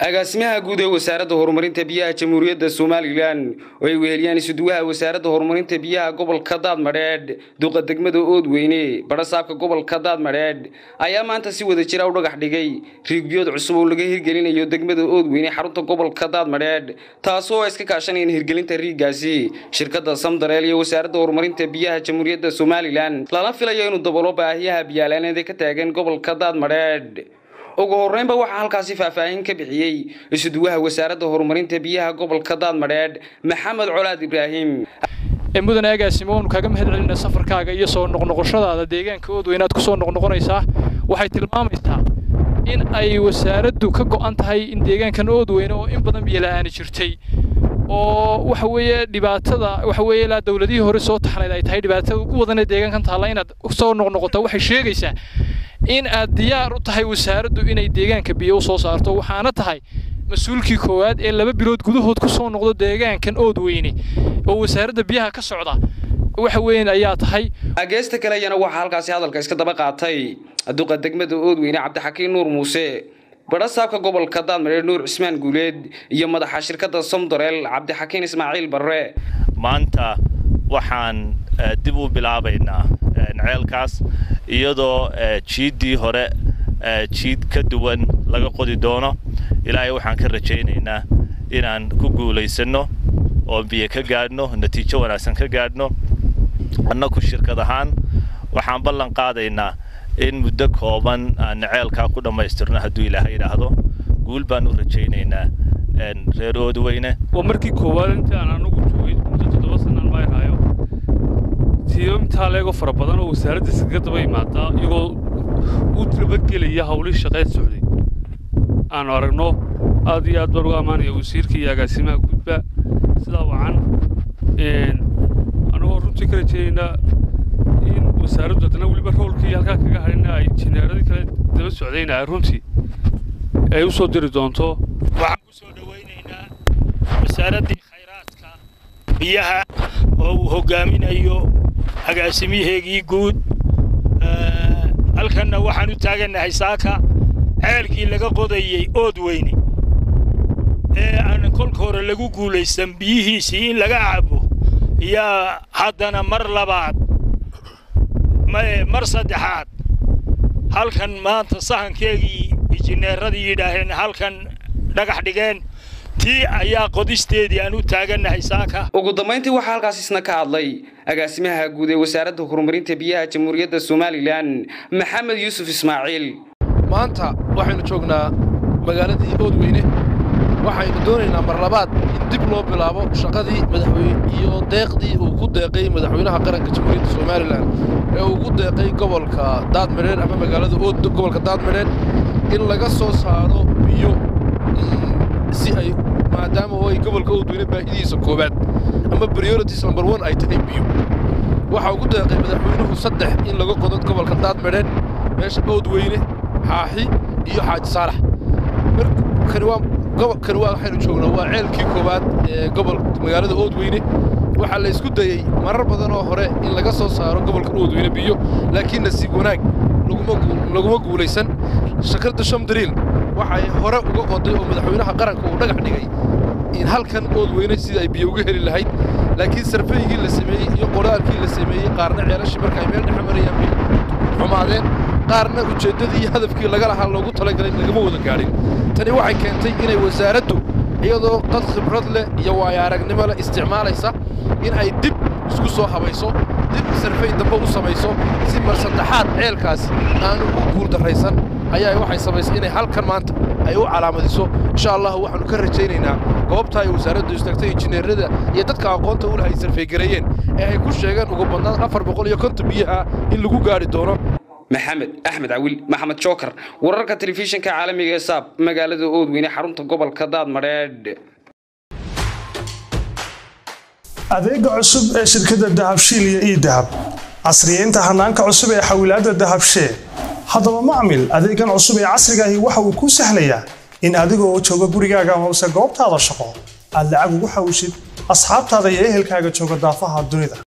agaasimaha guud ee wasaaradda horumarinta biyaha jamhuuriyadda somalilan oo ay weheliyaan isuduwaha wasaaradda horumarinta biyaha gobolka daadmadheedh duqa degmada oodweyne badhasaabka gobolka daadmadheedh ayaa maanta si wada jira u dhagax dhigay riigbiyood cusub oo laga hirgelinayo degmada oodweyne xarunta gobolka daadmadheedh taasoo ay iska kaashanayeen hirgelinta riiggaasi shirkadda samdareel iyo wasaaradda horumarinta biyaha jamhuuriyadda somalilan lala filayo inuu dabolo baahiyaha biyaalaaneed ee ka taagan gobolka daadmadheedh ugu horreynba waxaa halkaasi faahfaahin ka bixiyey isuduwaha wasaaradda horumarinta biyaha gobolka daadmadheedh maxamed colaad ibraahim mudane agaasimo waanu kaaga mahad celinaa safarkaaga iyo soo noqnoqoshadaada deegaanka oodweyne aad ku soo noqnoqonaysaa waxay tilmaamaysaa in ay wasaaraddu ka go'an tahay in deegaankan oodweyne oo in badan biyola'aani jirtay oo waxa weeye dhibaatada waxa weeye ilaa dowladihii hore soo taxnayd ay tahay dhibaatada ugu wadan ee deegaankan taalla inaad soo noqnoqotaa waxay sheegaysaa in aad diyaar u tahay wasaaraddu inay deegaanka biyo u soo saarto waxaana tahay mas-uulkii koowaad ee laba bilood gudahood ku soo noqdo deegaankan oodweyne oo wasaaradda biyaha ka socda waxa weyn ayaa tahay ageesta kale ayana waxaa halkaasi hadalka iska daba qaatay duqa degmada oodweyne cabdixakiin nuur muuse badhasaabka gobolka daadmadheer nuur cismaan guuleed iyo madaxa shirkadda somdoreel cabdixakiin ismaaciil barre maanta waxaan dib u bilaabaynaa ceelkaas iyadoo jiiddii hore jiid ka duwan laga qodi doono ilaahay waxaan ka rajaynaynaa inaan ku guulaysanno oo biyo ka gaadhno natiijo wanaagsan ka gaadhno annaku shirkad ahaan waxaan ballan qaadaynaa in muddo kooban aan ceelkaa ku dhammaystirno hadduu ilaahay idhaahdo guul baan u rajaynaynaa reer oodweyne waa markii koowaad intii aan anugu joogay muddo toddoba sanaan mayraayo tiyo intaa leego fara badan oo wasaaradda iskaga daba imaadaa iyagoo u dabagelaya hawlihii shaqeed socday aanu aragno aad iyo aad baan uga ammaanaya wasiirka iyo agaasimaha gudba sidaa wacan anagoo runtii ka rajaynaynaa in wasaaraddu haddana weliba roolkii halkaa kaga hadhina ay jineeradii kale daba socdayna ay runtii ay u soo diri doonto waxaan ku soo dhowaynaynaa wasaaraddii khayraadka biyaha oo uu hoggaaminayo agaasimiyaheegii guud halkanna waxaan u taagannahay saaka ceelkii laga qodayey oodweyne ee aan kolka hore lagu guulaysan biyihiisii in laga cabo yaa haddana mar labaad mar saddexaad halkan maanta sahankeegii injineeradii yidhaaheen halkan dhagax dhigeen tii ayaa qodisteedii aan u taagannahay saaka ugu dambayntii waxaa halkaas isna ka hadlay agaasimaha guud ee wasaaradda horumarinta biyaha jamhuuriyadda somalilan maxamed yuusuf ismaaciil maanta waxaynu joognaa magaaladii oodweyne waxaynu doonaynaa mar labaad in dib loo bilaabo shaqadii madaxweyne iyo deeqdii uu ku deeqay madaxweynaha qaranka jamhuuriyadda somalilan ee uu ku deeqay gobolka daadmadheer ama magaalada gobolka daadmadheer in laga soo saaro biyo si ay maadaama oo ay gobolka oodweyne baahidiisa koowaad ama priorities number one ay tahay biyo waxaa ugu deeqay madaxweynuhu saddex in laga qodo gobolka daadmadheer meesha oodweyne xaaxi iyo xaaji saalax kani waa gobolkani waa waxaynu joognaa waa ceelkii koowaad ee gobol magaalada oodweyne waxaa la isku dayey marar badan oo hore in laga soo saaro gobolka oodweyne biyo laakiin nasiib wanaag laguma guulaysan shakirda shamdariil waxay hore uga qoday oo madaxweynaha qaranka uu dhagax dhigay in halkan oodweyne sidii ay biyo uga heli lahayd laakiin sarfaygii la sameeyey iyo qoraalkii la sameeyey qaarna ceelashii marka ay meel dhexe marayaan bay xumaadeen qaarna ujeeddadii iyo hadafkii laga lahaa loogu talagalay lagama wada gaadhin tani waxay keentay inay wasaaraddu iyadoo dad khibrad leh iyo waayo aragnimo leh isticmaalaysa in ay dib isku soo habayso dib sarfay dambe u samayso si mar saddexaad ceelkaas aanu u guuldarraysan ayaa waxay samaysay inay halkan maanta ay u calaamadiso insha allah waxaannu ka rajaynaynaa goobta ay wasaaraddu istaagtay injineerada iyo dadka aqoonta u leh ay sarfaygareeyeen ee ay ku sheegeen ugu badnaan afar boqol iyo konton biyaha in lagu gaadhi doono maxamed axmed cawil maxamed jookar wararka telefishinka caalamiga ee saab magaalada oodweyne xarunta gobolka daadmadheedh adeega cusub ee shirkadda dahabshiil iyo ii dahab casriyeynta hanaanka cusub ee xawilaadda dahabshee haddaba macmil adeegan cusub ee casrigaahi waxa uu kuu sahlayaa in adigoo jooga gurigaaga amase goobtaada shaqo aad lacag ugu xawshid asxaabtaada iyo ehelkaaga jooga daafaha dunida